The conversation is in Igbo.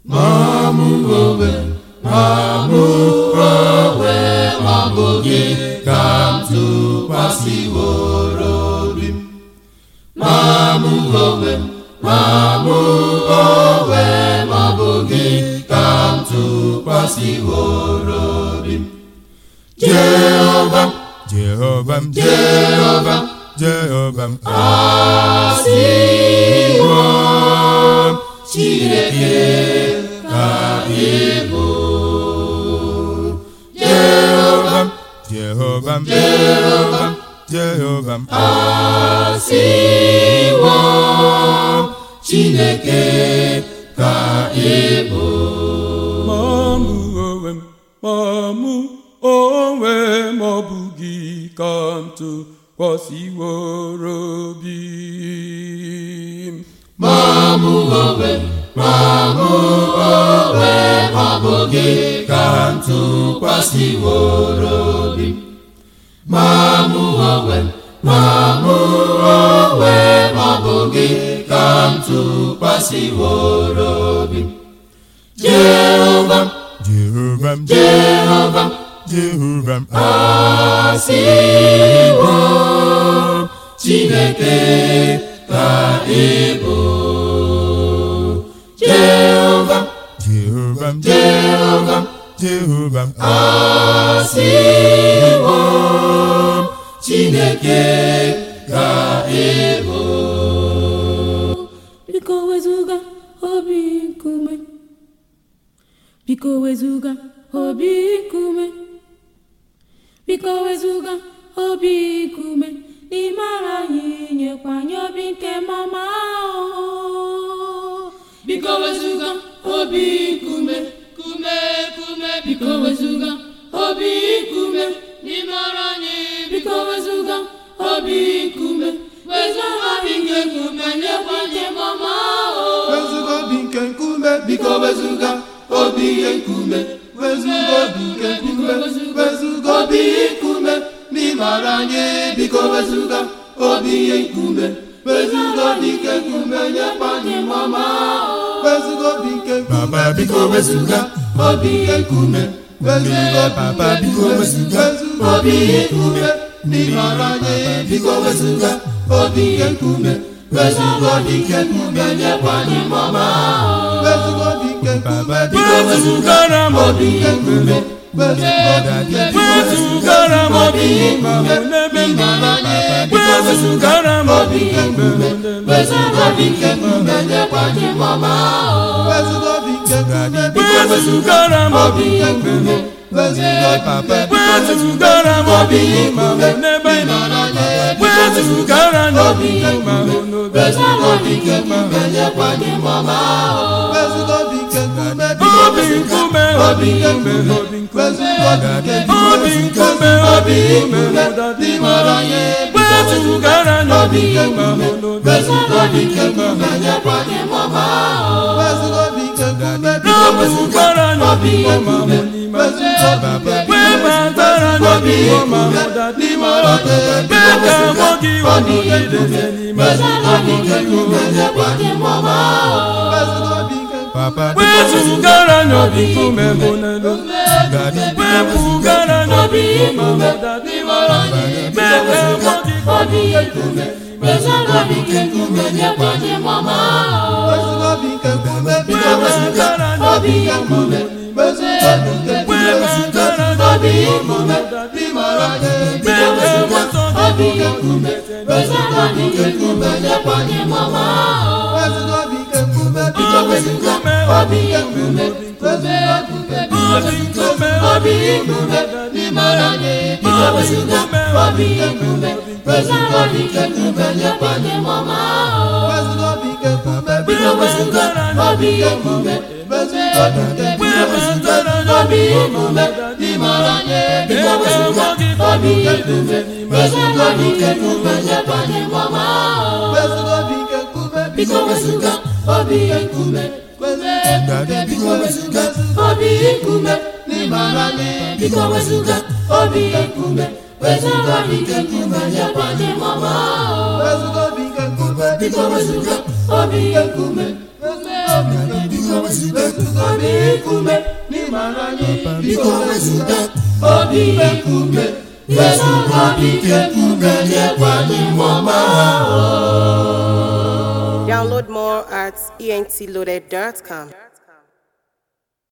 ma mụ onwe ma mụ onwe ma ọ bụ gị ka m tụkwasịworo obi m ma mụ onwe ma mụ onwe ma ọ bụ gị ka m tụkwasịworo obi m Jehova Jehova m Jehova Jehova m asịwo Chineke ka ị bụ Jehova Jehova m Jehova Jehova m asịwo Chineke ka ị bụ ma mụ onwe m ma mụ onwe m ọ bụ gị ka m tụkwasịworo obi m ma mụ onwe m ma mụ onwe m ọ bụ gị ka m tụkwasịworo obi m ma mụ onwe m ma mụ onwe m ọ bụ gị ka m tụkwasịworo obi m Jehova m Jehova m Jehova m Jehova m asịwo Chineke ka ị bụ Jehova m Jehova m Jehova m Jehova m asịwo Chineke ka ị bụ biko wezụga obi nkume biko wezụga obi nkume biko wezụga obi nkume n'ime ara anyị nyekwanye obi nke mama biko wezụga obi nkume kume kume biko wezụga obi nkume n'ime ọrụ anyị biko wezụga obi nkume wezụga obi nke nkume nyekwa nye mama o Wezuga obi nke nkume biko wezuga obi ihe nkume wezuga obi nke nkume wezuga obi ihe nkume n'ịmara anyị biko wezuga obi ihe nkume wezuga obi nke nkume nyekwa anyị mama wezuga obi nke nkume Baba, biko wezuga obi ihe nkume wezuga obi Baba, nke biko nkume wezuga wezuga obi ihe nkume n'ịmara anyị biko wezuga obi ihe nkume wezuga obi nke nkume nyekwa anyị mama wezuga obi nke nkume Baba, biko wezụgara m obi nke nkume wezuga obi nke nkume wezụgara m obi ma hụ n'ebe m nọ Papa, wezụgara m obi mgbe hụ n'ebe m nọ. wezuga obi nke nkume nyekwa anyị mama wezuga obi nke nkume biko wezụgara m obi nke mgbe nkume hụ wezuga obi Papa, wezụgara m obi ma hụ n'ebe ị nọ wezụgara m obi ma hụ n'obe wezuga obi nke nkume nyekwa anyị mama wezuga obi nke nkume biko obi nkume obi nkume obi nkume obi nkume obi nkume ụdadị mara ihe wezụgara m obi ma hụ n'obe wezuga obi nke nkume nyekwa anyị mama wezuga obi nke nkume biko wezụgara m obi ma hụ n'ime webatara m obi ma hụ ụdadị mara mee ka mụ gị ọnọgideze n'ime Papa, wezụgara m obi nkume bụ n'elu wepụgara m obi ma hụ ụdadị mara mee ka mụ gị ọnọgideze n'ime wezụgara m obi nkume wezụgara m obi nkume ụdadị mara mee ka mụtọ gị Obi nkume, obi nkume obi nkume ụdadị mara mee ka mụtọ obi nkume Wezuga obi nke nkume nyekwa anyị mama Wezuga obi nke nkume biko wezuga obi nke nkume Wezuga obi nke nkume wezụgara m obi nkume n'ịmara anyị biko wezuga obi nke nkume Wezuga obi nke nkume nyekwa anyị mama Wezuga obi nke nkume biko wezuga obi nke nkume Wezuga obi nke biko wezuga obi nkume n'ịmara anyị biko wezuga obi nke nkume Wezuga obi nke nkume nyekwa anyị mama Wezuga obi nke nkume biko wezuga obi nke nkume Wezuga obi nke nkume biko wezuga obi nkume n'ịmara anyị biko wezuga obi nkume wezuga obi nke nkume nyekwa anyị mmụọ ọma Download more at entloaded.com.